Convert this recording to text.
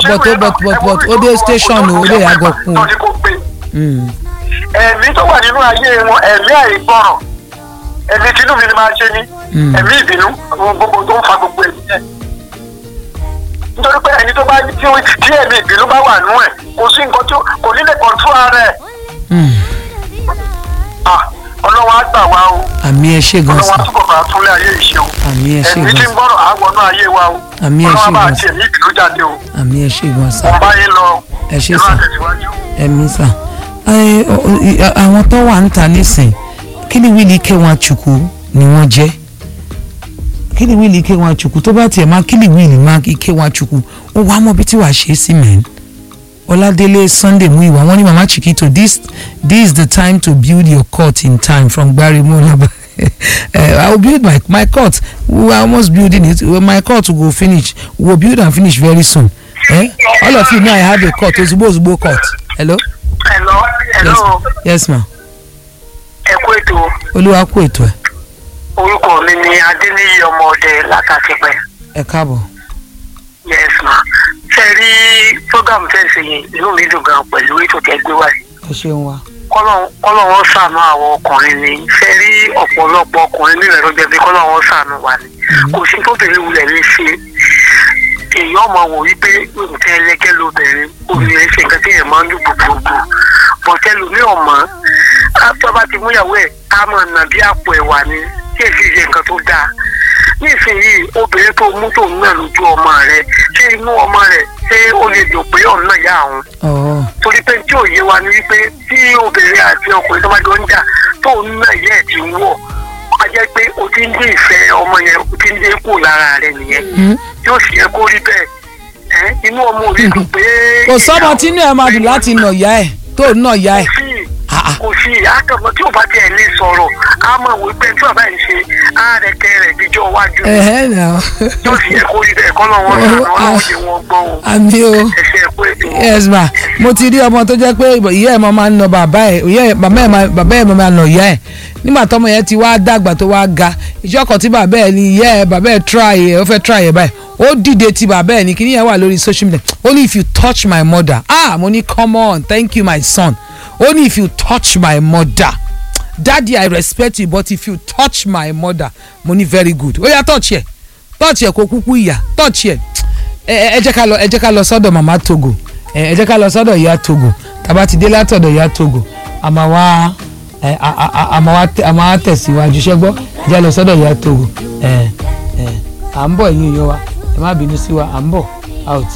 but ìwé but náà, but ẹ but wo ó dé ìlú station o ó lè yàgò kún tó o. ní kó gbé Mm. ẹ̀mí tó wà nínú ayé wọn ẹ̀mí àìgbọràn ẹ̀mí tinú mi ni máa ṣe ní Mm. ẹ̀mí ìbínú àwọn gbogbo tó ń fa gbogbo ẹ̀mí yẹn nítorí pé ẹni tó bá tí ó- tí ẹ̀mí ìbínú bá wà nú ẹ̀ kò sí nǹkan tó kò ní lè kọ̀ntú ara ẹ̀ Mm. Ah, ọlọ́wọ́ á gbà wá o àmì ẹ ṣe gan ọlọ́wọ́ á sa túbọ̀ bá túnlé ayé ìṣe o àmì ẹ ṣe ẹ̀mí tí gan ń sa gbọ́rọ̀ á wọnú ayé wa o Àmì ẹ ṣe ọlọ́wọ́ bá gan àti sa. ẹ̀mí ìbínú jáde o àmì ẹ ṣe gan sa mo bá yín lọ ẹ ṣe inú sà àtẹ̀síwájú. ẹmí sà ẹ, ọ, ọ, àwọn tó wà ń ta nísìn kí ni wíìlì ike wọn àchùkù ni wọ́n jẹ́ kí ni wíìlì ike wọn àchùkù tó bá tiẹ̀ máa kí ni wíìlì máa ike wọn àchùkù ó wàá mọ bí tí wàá ṣe é sí mẹ́rin ọládélé sunday muiwa wọ́n ní mama chiquito this this is the time to build your court in time from gbarimo laba uh, i will build my my court we are almost building it my court will go finish we will build and finish very soon eh? all of you know i have a court ozugbo ozugbo court hello Hello, hello, yes, yes ma ẹ kú ètò olúwa kú ètò ẹ orúkọ mi ni adéníyí ọmọ ọdẹ látàtìpẹ ẹ káàbọ̀ yes ma ṣe rí program fẹsẹ yẹn inú mi dùn gan pẹ̀lú ètò tẹ́ gbé wáyé ẹ ṣeun wa kọlọ́wọ́ ṣàánú àwọn ọkùnrin ni ṣe rí ọ̀pọ̀lọpọ̀ ọkùnrin nílẹ̀ ló jẹ́ pé kọlọ́wọ́ ṣàánú wa ni kò sí tóbìnrin wulẹ̀ lè ṣe èyí ọmọ wò wípé nǹkan ẹlẹ́gẹ́ lóbìnrin obìnrin ṣe nǹkan tí èèyàn máa ń lù gbogbogbò bọ̀tẹ́ lómi ọ̀mọ́ tó bá ti múyàwó ẹ̀ á mọ̀ nà bí àpò ẹ̀wà ni tí èsì ṣe nǹkan tó dáa nísìnyìí obìnrin tó mú tó ń nà lójú ọmọ rẹ ṣé inú ọmọ rẹ ṣé ó lè dùn pé ọ̀nà ìyá àwọn ọ̀ọ́ torí pé tí òye wa ni wípé tí obìnrin àti ọkùnrin tó bá jọ ń jà tó ń ná ìyá ẹ̀ ti ń wọ̀ a jẹ́ pé o ti ń dín ìfẹ́ ọmọ yẹn o ti ń dín kù lára rẹ nìyẹn yóò sì yẹ kó rí bẹ́ẹ̀ ẹ́ inú ọmọ òde dùn pé. kò sọ́mọ tí inú ẹ̀ máa dùn láti nà ìyá ẹ̀ tó nà ìyá ẹ̀ kò sí Ah, ah. kò sí àtọ̀mọ́ tí ò bá tiẹ̀ lè sọ̀rọ̀ á mọ̀ wí pé tí bàbá yìí ṣe á rẹ̀ kẹ́ rẹ̀ díjọ́ iwájú ẹ̀hẹ́ nà yóò sì yẹ kó rí bẹ́ẹ̀ kọ́ lọ́wọ́ sànù ọlọ́run ṣe wọ́n gbọ́ o àmì o ẹ̀ṣẹ̀ pé ètò yes ma mo ti rí ọmọ tó jẹ́ pé ìyá ẹ̀ máa ń nà bàbá ẹ̀ ìyá ẹ̀ bàbá ẹ̀ máa bàbá ẹ̀ máa nà ìyá ẹ̀ nígbà tọ́mọ yẹn ti wá dàgbà tó wá ga ìjọ kan tí bàbá ẹ̀ ní ìyá ẹ̀ bàbá ẹ̀ try ẹ̀ ó fẹ́ try ẹ̀ báyìí ó dìde ti bàbá ẹ̀ ní kíní yẹn wà lórí social media only if you touch my mother ah mo ní come on thank you my son only if you touch my mother daddy i respect you but if you touch my mother mo ní very good ó yá touch ẹ̀ touch ẹ̀ kó kúkú ìyá touch ẹ̀ ẹ ẹ jẹ́ ká lọ ẹ jẹ́ ká lọ sọ́dọ̀ mama togo ẹ ẹ jẹ́ ká lọ sọ́dọ̀ ìyá togo tàbá ti dé látọ̀dọ̀ ìyá togo àmà wá ẹ a- a- a- àmà wá tẹ- àmà wá tẹ̀síwájú ṣẹ́gbọ́ ẹ jẹ́ lọ sọ́dọ̀ ìyá togo ẹ ẹ à ń bọ̀ ẹ̀yin èèyàn wa ẹ má bínú sí wa à ń bọ̀ a ò tí.